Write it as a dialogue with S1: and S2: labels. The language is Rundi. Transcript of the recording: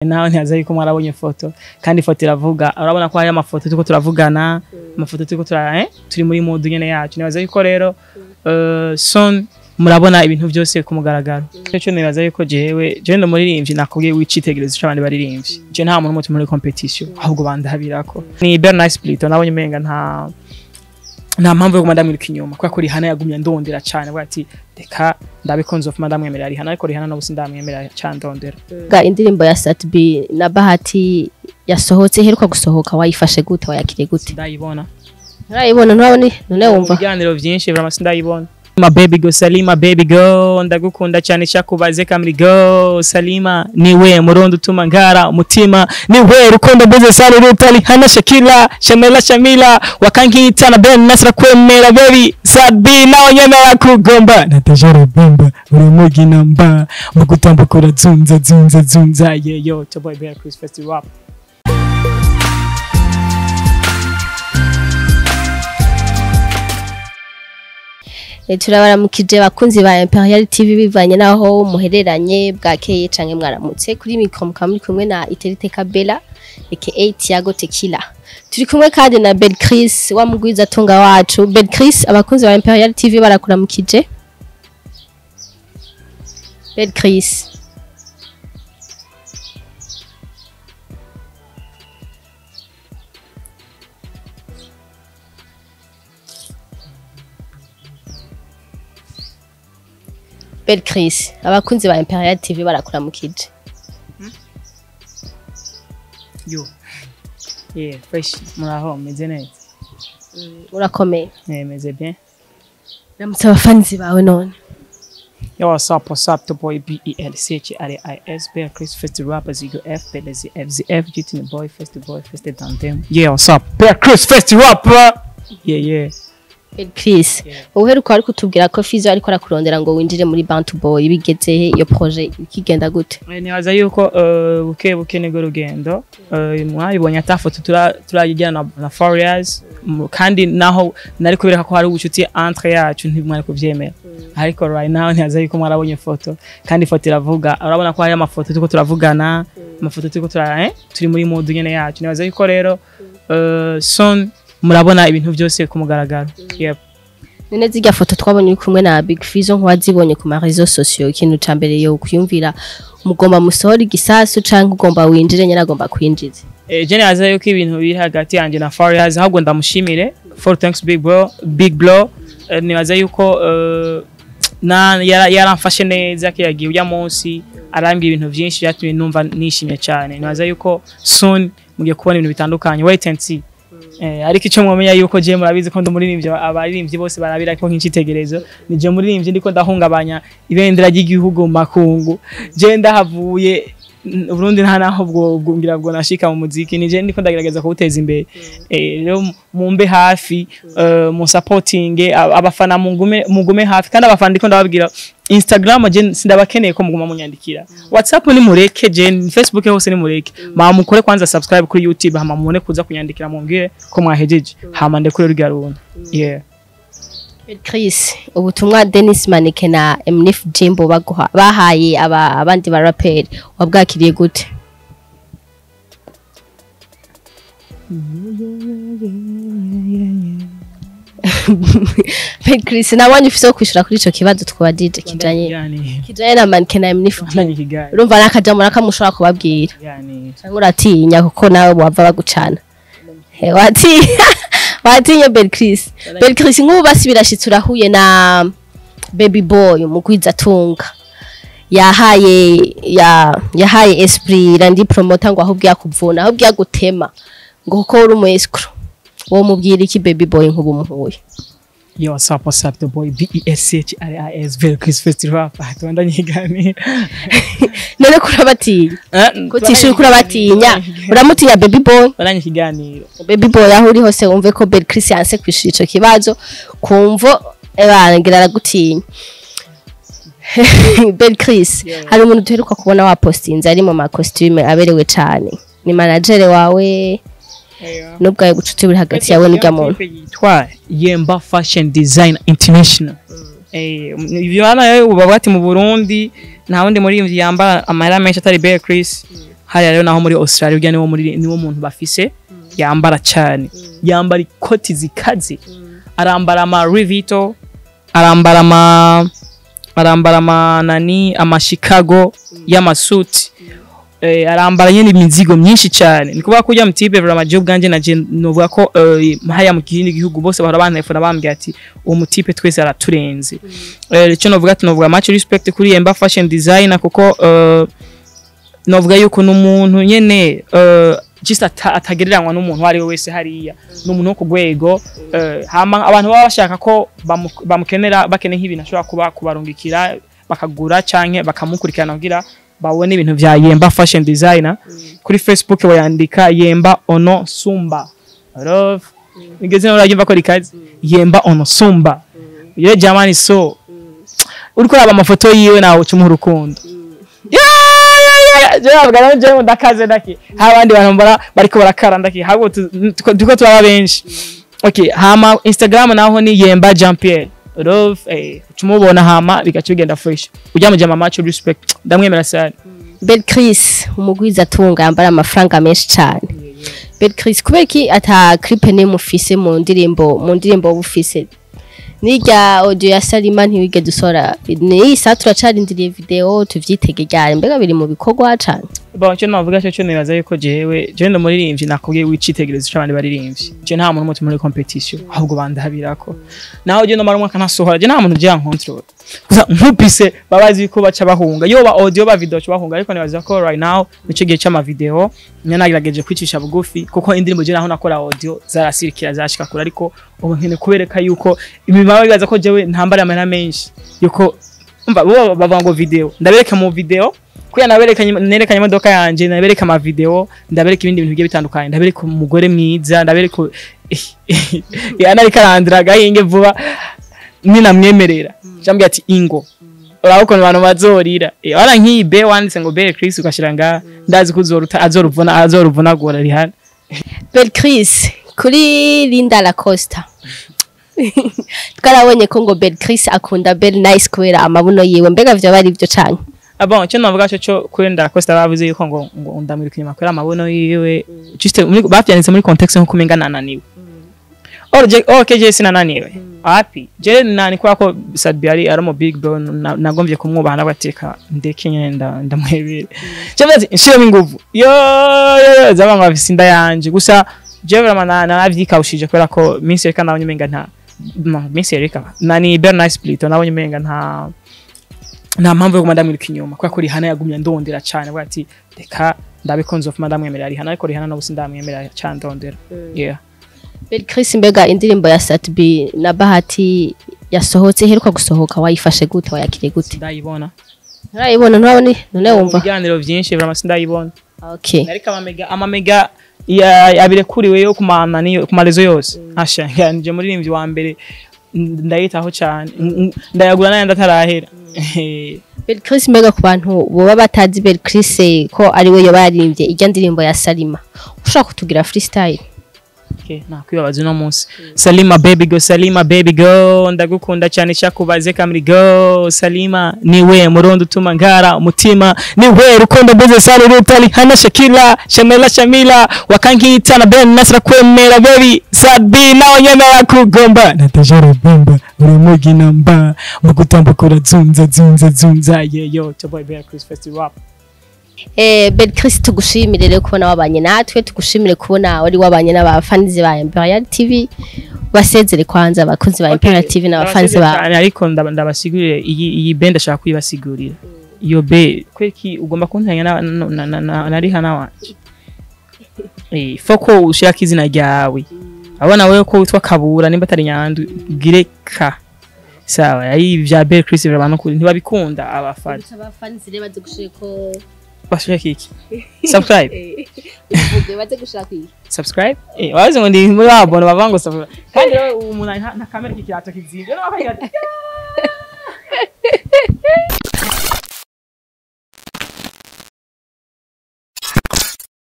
S1: nawe ntiyaza yuko mwarabonye ifoto kandi ifoto iravuga urabona ko hari amafoto turiko turavugana amafoto turiko tura eh? turi muri mood nyene yacu nibaza yuko rero uh, son murabona ibintu byose ku mugaragaro cyo nibaza yuko jewe jewe ndo muririmbyi nakubwiye wicitegerezo c'abandi baririmbyi je nta muntu mutu muri competition ahubwo bandabirako ni Bernard Split nabonye umenga nta nta mpamvu yo kuguma ndamwiruka inyuma kubera ko Rihanna yagumye ndondera cane avuga ati reka ndabikunze of ndamwemerera Rihanna ariko Rihanna n'ubu sindamwemerera cane ndondera
S2: ga indirimbo ya Satbi na Bahati yasohotse iheruka gusohoka wayifashe gute wayakiriye gute
S1: ndayibona
S2: nturayibona nturabona none
S1: mu
S2: wumva
S1: biganiro byinshi vraiment sindayibona Ma baby go Salima baby go ndagukunda cyane cyakubaze kamri go Salima niwe murundo utuma ngara umutima niwe rukundo mbuze sana rutali hana Shakila Shamela Shamila wakankita na Ben Nasra kwemera baby Sadbi nawe nyemera kugomba natajara bamba uri mugi namba mu gutambuka urazunza zunza zunza yeah yo to boy Bear Chris Festival rap
S2: Eh, turabaramukije bakunzi ba Imperial TV bivanye naho muhereranye bwakeye canke mwaramutse kuri mikro mukaba muri kumwe na Iterite Kabela aka Tiago Tequila turi kumwe kandi na Bel Chris wa mugwiza atunga wacu Bel Chris abakunzi ba Imperial TV barakuramukije Bel Chris Bel Chris abakunzi ba Imperial TV barakuramukije
S1: yo yeah fresh muraho meze neza
S2: urakomeye
S1: eh meze bien
S2: ramutse abafanzi bawe none
S1: Yo, what's up? What's up? The boy B E L C H R A I S Bear Chris First the rapper Zigo F Bele Z F Z F G T the boy First the boy First the Dantem. Yeah, what's up? Bear Chris First the rapper. Yeah, yeah.
S2: Bel Chris
S1: Yeah.
S2: uheruka ari kutubwira ko Fizo ariko arakurondera ngo winjire muri Bantu Boy bigeze he iyo projet ikigenda gute
S1: Eh, Nibaza yuko uh, buke buke niko rugendo uh, mwabibonye ata foto tura turayijyana na, na Farias mm, kandi naho nari kubera ko hari ubucuti entre yacu ntimwari kuvyemera ariko right now ntiyaza yuko mwarabonye ifoto kandi ifoto iravuga urabona ko hari amafoto turiko turavugana amafoto turiko tura eh? turi muri mood nyene yacu nibaza yuko rero uh, son murabona ibintu byose ku mugaragaro yep.
S2: none zirya foto twabonye uri kumwe na Big Fizo nk'uwazibonye ku ma réseaux sociaux ikintu ca mbere yo kuyumvira mugomba musohora igisasu canke ugomba winjire nyene agomba kwinjiza
S1: Eh, je nibaza yuko ibintu biri hagati yanjye na Farias ahubwo ndamushimire for thanks big bro big blow Eh, nibaza yuko eh, na yara- yaramfashe neza ko yagiye ujya munsi arambwira ibintu byinshi byatumye numva nishimye cyane nibaza yuko soon mugiye kubona ibintu bitandukanye wait and see Eh, ariko icyo mwamenya yuko je murabizi ko ndumuririmbyi abaririmbyi bose barabira ko nk'icitegerezo ni je muririmbyi ndiko ndahungabanya ibendera ry'igihugu mu makungu je ndahavuye n- Burundi nta naho bwo bwungira bwo nashika mu muziki nije ndiko ndagerageza kuwuteza imbere eh rero mumbe hafi eh, mu supporting ab- abafana mungume mugume hafi kandi abafana ndiko ndababwira Instagram je sindabakeneye ko muguma munyandikira WhatsApp ni mureke je Facebook hose ni mureke ma mukore kwanza subscribe kuri YouTube hama mubone kuza kunyandikira mumbwire ko mwahejeje hama ndekure rurya rundi yeah
S2: Bel Chris ubutumwa Dennis Manike na Mnif Jimbo baguha bahaye aba abandi ba rapper wabwakiriye gute Bel Chris nabonye ufise wo kwishura kuri ico kibazo twabajije kijanye
S1: yani
S2: kijanye na Manike na Mnif Jimbo
S1: nanye kigali
S2: urumva nakajambo nakamushobora kubabwira
S1: yani
S2: cyangwa uratinya kuko nawe wava bagucana He, watinya watinya Bel Chris Bel Chris nk'ubu basi birashitse urahuye na Baby Boy umugwiza atunga yahaye ya yahaye esprit randi promoter ngo ahubwo yakuvuna ahubwo yagutema ngo kuko uri umu escrow wo mubwira iki Baby Boy nk'ubu muhuye
S1: Yo, what's up, what's up, the boy B-E-S-C-H-R-I-S, very Chris First Rap, tuanda nyigani.
S2: none kurabatinya kutisha uri kurabatinya uramutinya Baby Boy
S1: Baranye ikiganiro.
S2: baby boy aho uri hose wumve ko Bel Chris yanse kwishura ico kibazo kumvo ebangira aragutinya Bel Chris
S1: Yeah.
S2: hari umuntu duheruka kubona wapostinze ari mu ma costume aberewe cane ni manager wawe n'ubwawe gucuti buri hagati yawe n'urya muntu
S1: Yitwa Yemba Fashion Design International. Eh, ivyo hana yo uba bati mu Burundi nta wundi muri yambara amahera menshi atari Bear Chris. hariya rero naho muri australia urya niwo muri niwo muntu bafise yambara cyane yambara ikoti zikaze arambara ama rivito arambara ama arambara ama nani ama chicago y'amasuti eh, arambara nyene imizigo myinshi cyane ni kuvuga ko ujya mutipe vraiment je ubwanje naje novuga ko eh, haya mu kindi gihugu bose bahora bantelefona bambwira ati uwo mutipe twese araturenze eh, icyo novuga ati novuga much respect kuri Yemba fashion designer kuko eh, novuga yuko n'umuntu nyene eh, just ata- atagereranywa n'umuntu uwo ari we wese hariya ni umuntu wo ku rwego eh, hama abantu baba bashaka ko bamu- bamukenera bakeneye nk'ibintu ashobora kuba kubarungikira bakagura canke bakamukurikirana kugira babone ibintu vya Yemba fashion designer kuri Facebook bayandika Yemba ono sumba love nigeze urabyumva ko rikaze Yemba ono sumba ye jamani so uriko uraba amafoto yiwe nawe ucumuha urukundo jewe jewe ndakaze ndaki abandi bantu mbara bariko barakara ndaki habo tuko turaba benshi okay hama instagram naho ni yemba jean pierre love eh ucumubona hama bigaca bigenda fresh ujya mu jama match respect ndamwemera sana
S2: bel chris umugwiza atunga yambara amafaranga menshi cyane bel chris kubera iki ata clip ne mufise mu ndirimbo mu ndirimbo wowe ufise nirya audio ya salima ntiwige dusora ni saa turacarindiriye video tuvyitege ryari mbega biri mu bikorwa cane
S1: bon cyo navuga cyo cyo nibaza yuko jewe jewe ndo muririmbyi nakubwiye wicitegerezo cy'abandi baririmbyi je nta muntu mutu muri competition ahubwo bandabirako naho je no mara umwaka nasohora je nta muntu je control gusa nkupise babazi ko baca bahunga yo ba audio ba video baca bahunga ariko nibaza ko right now nico gihe cy'ama video nyine nagerageje kwicisha bugufi kuko indirimbo je naho nakora audio zarasirikira zashika kure ariko ubu nkene kubereka yuko imibaba bibaza ko jewe ntambara amahera menshi yuko umva bo bavuga ngo video ndabereka mu video kuya naberekanye nerekanye imodoka yanje ndabereka ama video ndabereka ibindi bintu bigiye bitandukanye ndabereka umugore mwiza ndabereka yana ariko arandira gahinge vuba ninamwemerera cyambwiye ati ingo uraba ukuntu abantu bazorira Eh, wara nk'iyi be wanditse ngo be Chris ugashira nga ndazi ko uzoruta azoruvuna azoruvunagura rihana
S2: bel chris kuri linda lacosta twarabonye ko ngo bel chris akunda bel nice kubera amabuno yiwe mbega vyo bari vyo canke
S1: Ah bon, cyo navuga cyo cyo kuri Ndacosta bavuze yuko ngo ngo ndamwiruka inyuma kuri amabono yiwe. Just muri- bavyanditse muri context nko kumenga nananiwe. Oh, je, oh, KJ sinananiwe. Happy. Je nani kwa ko Sadbi ari ari mu big bro na- nagombye kumwubaha nabateka ndeke nyene nda ndamwebere. Cyo bazi nshiramo inguvu. Yo yo yo zaba ngo sinda yanje. Gusa je vraiment na navyikawushije kubera ko minsi reka nabonye umenga nta no, minsi reka nani Bernard Split nabonye umenga nta nta mpamvu yo kuguma ndamwiruka inyuma kubera ko Rihana yagumye ndondera cyane avuga ati reka ndabikunze ofuma ndamwemerera Rihana ariko Rihana n'ubu sindamwemerera cyane ndondera yeah
S2: bel chris mbega indirimbo ya satbi na bahati yasohotse iheruka gusohoka wayifashe gute wayakire gute
S1: ndayibona
S2: nturayibona nturabona none
S1: mu
S2: wumva
S1: biganiro byinshi vraiment sindayibona
S2: okay
S1: ariko amamega amamega ya- yabirekuriwe yo kumana niyo ku marezo yose asha yanje muririmbyi wa mbere n- ndayitaho cyane N- n- ndayagura nayo ndatarahera
S2: bel chris mbega ku bantu boba batazi bel chris eh, ko ari we yoba yaririmbye ijya ndirimbo ya salima ushobora kutugira freestyle
S1: Okay, nakwibabaza uno munsi salima baby go salima baby go ndagukunda cyane cyakubaze kamiri go salima niwe murundo utuma ngara umutima niwe rukundo mbuze sari rutali hana shakila shamela shamila wakankita na ben nasra kwemera baby sabi nawe nyemera kugomba natajara bomba uri mugi namba mu gutambuka urazunza zunza zunza yeyo toboy bear chris festival
S2: Eh, bel chris tugushimire rero kubona wabanye natwe tugushimire kubona wari wabanye n'abafanizi ba imperial tv basezere kwanza abakozi ba imperial tv n'abafanzi ba
S1: cyane ariko ndaba- ndabasigurire iyi iyi band ashaka kuyibasigurira iyo be kweki ugomba kuntanya na na- na- na- na- na Rihanna wanje eh foko ushaka izina ryawe abona wewe ko witwa Kabura nimba atari nyandu gire ka sawa ari vya Bell Chris vraiment kuri ntibabikunda abafana
S2: abafanzi rero baze gushira ko
S1: bashaka iki subscribe
S2: uvuge baze gushira ko
S1: subscribe eh wazi ngo ndi muri abona bavuga ngo subscribe kandi rero umuntu nta nta kamera kikirato kizinze no bakagira ati